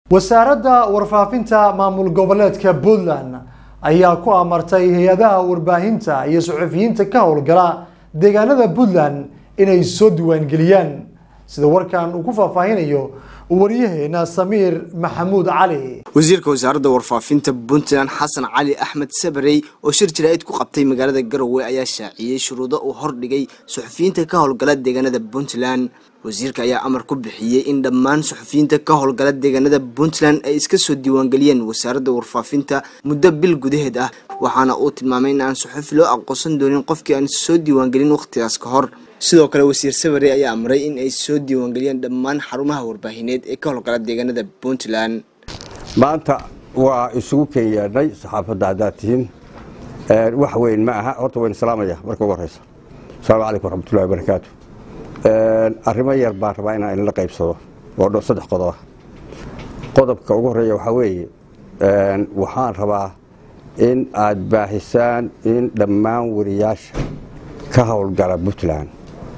wasaaradda warfaafinta maamul goboleedka puntland ayaa ku amartay hay-adaha warbaahinta iyo suxufiyiinta ka howlgala deegaanada puntland inay soo diiwaangeliyaan sida warkan uu ku faahfaahinayo waryaheena samiir maxamuud cali wasiirka wasaaradda warfaafinta puntland xasan cali axmed sabarey oo shir jaraa'id ku qabtay magaalada garowe ayaa shaaciyey shuruudo uu hordhigay suxufiyiinta ka howlgala deegaanada puntland wasiirka ayaa amar ku bixiyey in dhammaan suxufiyiinta ka howlgala deegaanada puntland ay iska soo diiwaangeliyeen wasaaradda warfaafinta muddo bil gudaheed ah waxaana uu tilmaamay in aan suxufi loo aqoonsan doonin qofkii aan soo diiwaangelin wakhtigaas ka hor sidoo kale wasiir sabare ayaa amray in ay soo diiwaangeliyeen dhammaan xarumaha warbaahineed ee ka howlgala deegaanada puntland maanta waa isugu ken yeedhnay saxaafadda haddaad tihiin wax weyn ma aha horta wayna salaamaya marka ugu horeysa asalaamu calaykum waraxmatullahi wabarakaatu arrimo yar baan rabaa inaan inla qaybsado oo dho saddex qodob ah qodobka ugu horeeya waxaa weeye waxaan rabaa in aad baahisaan in dhammaan wariyaasha ka howlgala puntland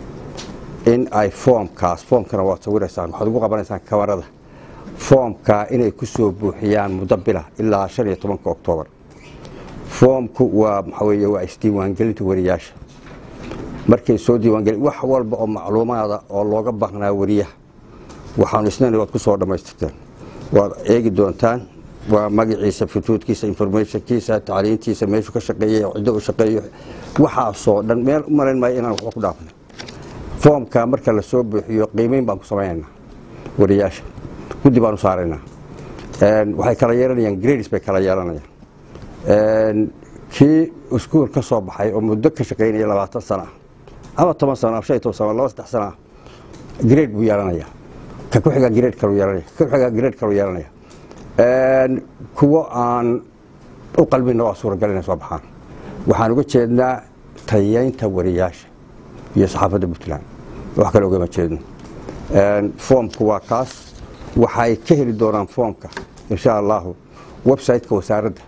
in ay foomkaas foomkana waad sawiraysaan waxaad ugu qabanaysaan kamarada foomkaa inay ku soo buuxiyaan muddo bila ilaa shan iyo tobanka oktoobar foomku waa maxaa weeye waa isdiiwaangelinta wariyaasha markay soo diiwaangelin wax walba oo macluumaada oo looga baahnaa wariyaha waxaanu isnayna waad ku soo dhammaystirteen waad eegi doontaan waa magaciisa futuudkiisa informationkiisa tacliintiisa meeshuu ka shaqeeyey ciddo u shaqeeyo waxaasoo dhan meel u malayn maayo inaan waxba ku dhaafnay foomka marka la soo buuxiyo qiimeyn baan ku samaynaynaa wariyaasha guddi baan u saaraynaa waxay kala yeelanayaan grades bay kala yeelanayaan kii iskuul ka soo baxay oo muddo ka shaqaynaya labaatan sana ah ama toban sano ama shan iyo toban sano laba saddex sana ah grade buu yeelanaya ka ku xigaa grade kalu yeelanaya ka ku xigaa grade kalu yeelanaya kuwo aan u qalbina waa suuragal inay soo baxaan waxaan uga jeednaa tayeynta wariyaasha iyo saxaafadda puntland wax kale ugama jeedno foomku waa kaas waxay ka heli doonaan foomka insha allahu websiteka wasaaradda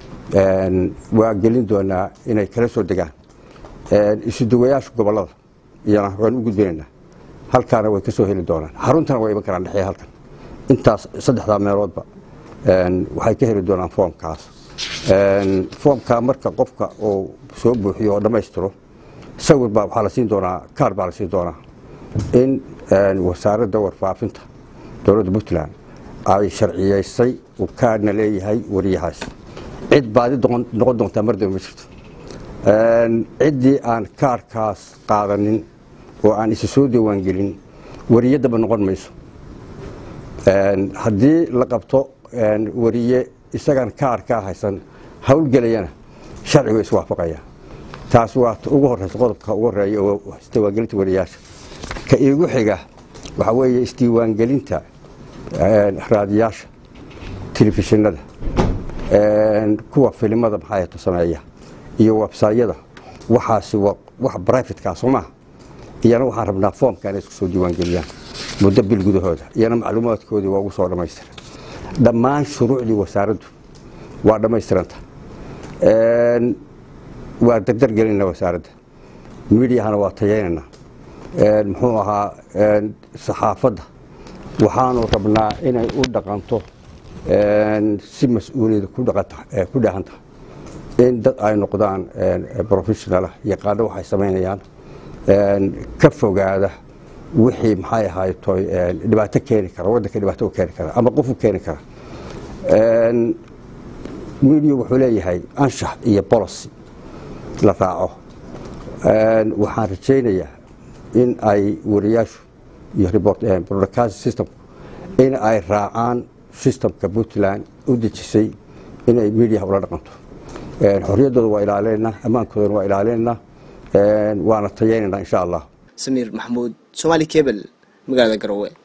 waa gelin doonaa inay kala soo degaan isuduwayaasha gobolada iyana waan u gudbinaynaa halkaana way ka soo heli doonaan xaruntana way iman karaan dhexeeya halkan intaas saddexdaa meeloodba waxay ka heli doonaan foomkaas foomkaa marka qofka uu soo buuxiyo oo dhammaystiro sawir baa waxaa la siin doonaa kaar baa la siin doonaa in wasaaradda warfaafinta dowladda puntland ay sharciyeysay uu kaarna leeyahay wariyahaas cid baadi noqon doontaa mardaba ma jirto ciddii aan kaarkaas qaadanin oo aan isa soo diiwaangelin wariyadaba noqon mayso haddii la qabto wariye isagaan kaarkaa haysan howlgelayana sharcigu iswaafaqaya taas waa ugu horeysa qodobka ugu horeeya oo isdiiwaangelinta wariyaasha ka iigu xiga waxaa weeye isdiiwaangelinta raadiyaasha telefishinada kuwa filimada maxaato sameeya iyo websayada waxaasi waa wax brifatka soo maaha iyana waxaan rabnaa foomka inay isku soo diiwaangeliyaan muddo bil gudahooda iyana macluumaadkoodii waa ugu soo dhammaystira dhammaan shuruucdii wasaaraddu waa dhammaystiranta waa dardar gelinna wasaaradda midiyahana waa tayeynana muxuu ahaa saxaafadda waxaanu rabnaa inay u dhaqanto si mas-uuliyada ku dhahan tahay in dad ay noqdaan professionalah yaqaano waxay samaynayaan ka fogaada wixii maxay ahaytoy dhibaato keeni kara waddanka dhibaato u keeni kara ama qof u keeni kara midiya wuxuu leeyahay anshax iyo bolocy la raaco waxaan rajaynayaa in ay wariyaashu iyo broadcast systemku in ay raacaan systemka puntland u dejisay inay midiyaha ula dhaqanto xorriyaddooda waa ilaalinaynaa ammaankoodana waa ilaalinaynaa waana tayeynaynaa insha allah samiir maxamuud somaali kebel magaalada garowe